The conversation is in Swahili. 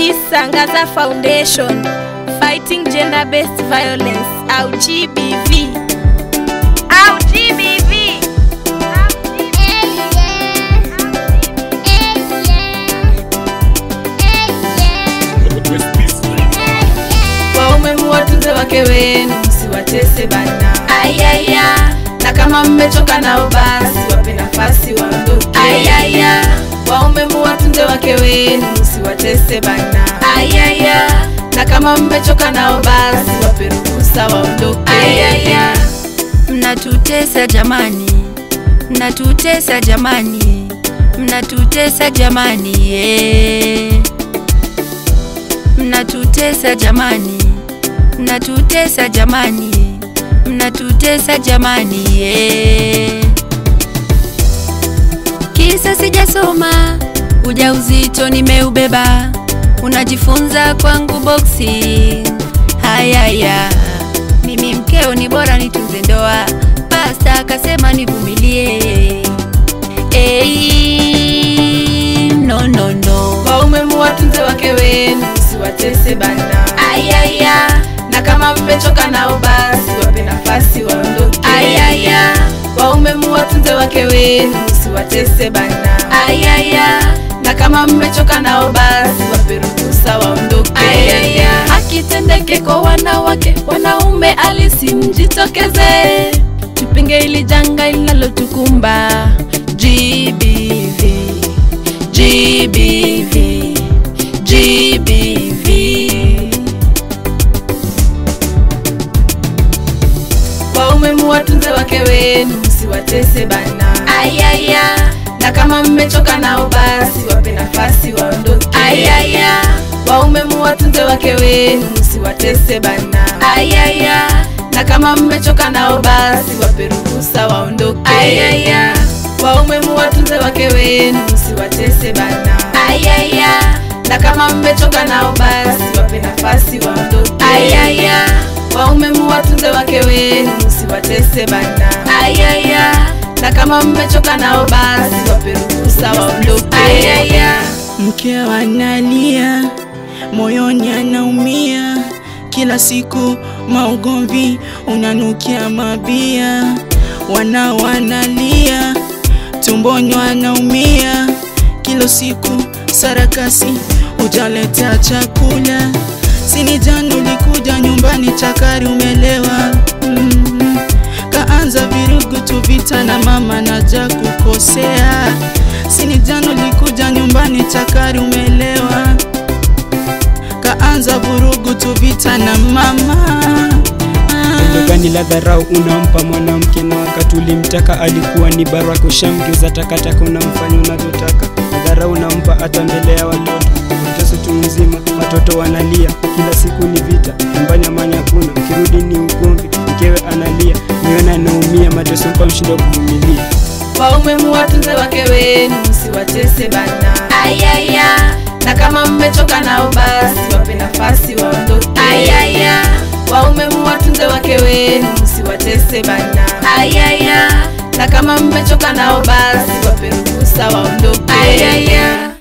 Peace Angaza Foundation Fighting Gender Based Violence au GBV au GBV Waume muwatunze wake wenu, msiwatese bana. Ayaya Na kama mmechoka nao basi wape nafasi waondoke. Ayaya Waume muwatunze wake wenu, msiwatese bana. Ayaya Na kama mmechoka nao basi wape ruhusa waondoke. Ayaya mnatutesa jamani, mnatutesa jamani, mnatutesa jamani, yeah. mnatutesa jamani, mnatutesa jamani, mnatutesa jamani, yeah. Kisa sijasoma, ujauzito nimeubeba, unajifunza kwangu boxing. Hayaya, mimi mkeo ni bora nitunze ndoa, pasta akasema nivumilie. Ei, no no no. Waume muwatunze wake wenu, msiwatese bana. Ayaya Na kama mmechoka nao basi wape nafasi waondoke. Ayaya Waume muwatunze wake wenu, msiwatese bana. Ayaya Na kama mmechoka nao basi wape ruhusa waondoke. Ayaya Akitendeke kwa wanawake, wanaume alisi mjitokeze, tupinge ili janga linalotukumba. GBV, GBV, GBV. Waume muwatunze wake wenu, msiwatese bana. Ayaya Na kama mmechoka nao basi wape nafasi waondoke. Ayaya Waume muwatunze wake wenu, msiwatese bana. Ayaya Na kama mmechoka nao basi wape ruhusa waondoke. Ayaya Waume muwatunze wake wenu, msiwatese bana. Ayaya Na kama mmechoka nao basi wape nafasi waondoke. Ayaya Waume muwatunze wake wenu, msiwatese bana. Ayaya Na kama mmechoka nao basi wape ruhusa waondoke. Ayaya Mke analia, moyoni anaumia, kila siku maugomvi, unanukia mabia. Wana wanalia, tumboni wanaumia, kila siku sarakasi, hujaleta chakula. Sini jana ulikuja nyumbani, chakari umelewa mm kaanza virugu tu vita na mama naja kukosea. Sini jana ulikuja nyumbani chakari umelewa, kaanza vurugu tu vita na mama Tendo gani la dharau unampa mwanamke, na wakati ulimtaka alikuwa ni baraka, ushamgeuza takataka, unamfanya unavyotaka. Na dharau unampa hata mbele ya watoto, mateso tu mzima, watoto wanalia, kila siku ni vita, nyumbani amani hakuna, ukirudi ni ugomvi, mkewe analia, niona anaumia, mateso mpa mshindo kuvumilia. Waume muwatunze wake wenu, msiwatese bana. Ayaya Na kama mmechoka nao basi wape nafasi waondoke. Ayaya Waume muwatunze wake wenu, msiwatese bana. Ayaya Na kama mmechoka nao basi wape ruhusa waondoke. Ayaya